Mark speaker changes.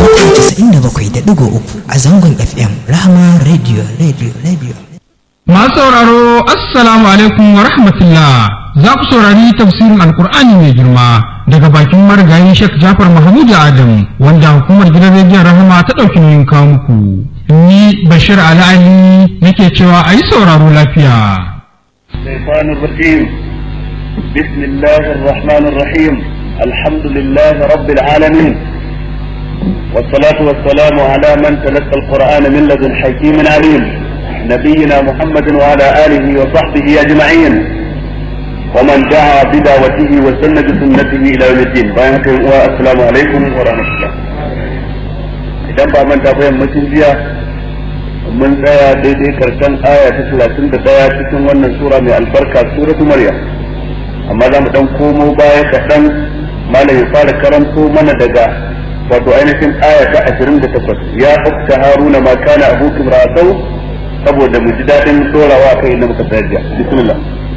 Speaker 1: mita casa'in da bakwai da ɗigo uku a zangon fm rahama radio radio radio
Speaker 2: Masu sauraro Assalamu alaikum wa rahmatullah za ku saurari tafsirin Alkur'ani mai girma daga bakin marigayi Sheikh Jafar Mahmud Adam wanda hukumar gidan rediyon Rahama ta ɗauki nauyin kawo muku. Ni Bashir Ali Ali nake cewa a yi sauraro lafiya.
Speaker 3: الشيطان الرجيم بسم الله الرحمن الرحيم الحمد لله رب العالمين والصلاة والسلام على من تلقى القرآن من لدن حكيم عليم نبينا محمد وعلى آله وصحبه أجمعين ومن دعا بدعوته وسن بسنته إلى يوم الدين والسلام عليكم ورحمة الله idan ba manta ba yammacin jiya mun tsaya daidai karshen aya ta talatin da daya cikin wannan sura mai albarka suratu maryam amma za mu dan komo baya kaɗan malam ya fara karanto mana daga wato ainihin aya ta ashirin da takwas ya ukta haruna ma kana abukum ra'asau saboda mu ji daɗin dorawa kai na muka tsaya bismillah